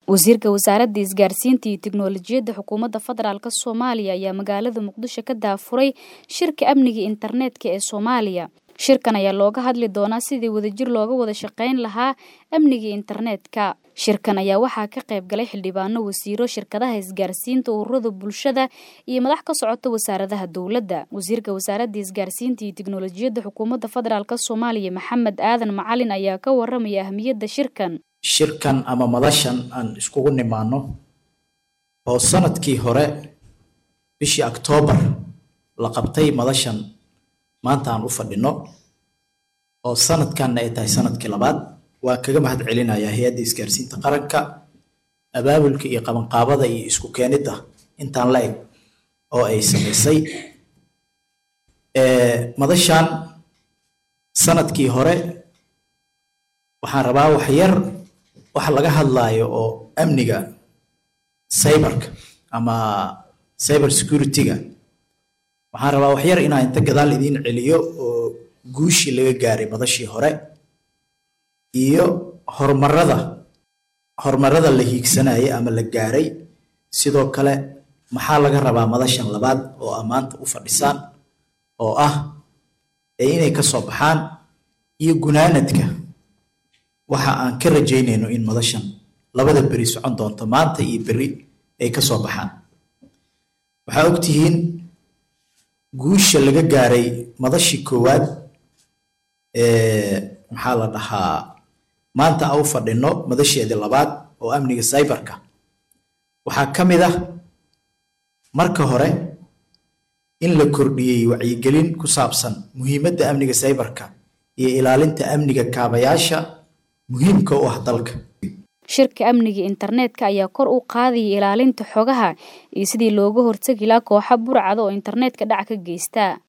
wasiirka wasaaradda isgaarsiinta iyo tiknoolajiyadda xukuumadda federaalk soomaaliya ayaa magaalada muqdisho ka daafuray shirka amniga internetka ee soomaaliya shirkan ayaa looga hadli doonaa sidii wadajir looga wada shaqayn lahaa amniga internetka shirkan ayaa waxaa ka qayb galay xildhibaano wasiiro shirkadaha isgaarsiinta ururada bulshada iyo madax ka socota wasaaradaha dowladda wasiirka wasaaradda isgaarsiinta iyo tiknoolajiyadda xukuumadda federaalk soomaaliya maxamed aadan macalin ayaa ka waramaya ahmiyadda shirkan shirkan ama madashan aan iskugu nimaano oo sanadkii hore bishii oktoobar la qabtay madashan maanta aan u fadhino oo sanadkanna ay tahay sanadkii labaad waan kaga mahad celinayaa hay-adda isgaarsiinta qaranka abaabulka iyo qabanqaabada iyo isku keenidda intaan la eg oo ay samaysay madashan sanadkii hore waxaan rabaa wax yar waxa laga hadlaayo oo amniga cyberka ama cyber security-ga waxaan rabaa wax yar inaan inta gadaal idiin celiyo oo guushii laga gaaray madashii hore iyo horumarada horumarada la hiigsanayay ama la gaaray sidoo kale maxaa laga rabaa madashan labaad oo ammaanta u fadhisaan oo ah ee inay ka soo baxaan iyo gunaanadka waxa aan ka rajaynayno in madashan labada beri socon doonto maanta iyo beri ay ka soo baxaan waxaa ogtihiin guusha laga gaaray madashii koowaad maxaa la dhahaa maanta a u fadhino madasheedii labaad oo amniga cyberka waxaa ka mid ah marka hore in la kordhiyey wacyigelin ku saabsan muhiimadda amniga cyberka iyo ilaalinta amniga kaabayaasha muhiimka u ah dalka shirka amniga internetka ayaa kor u qaadaya ilaalinta xogaha iyo sidii looga hortegi lahaa kooxa burcada oo internetka dhac ka geysta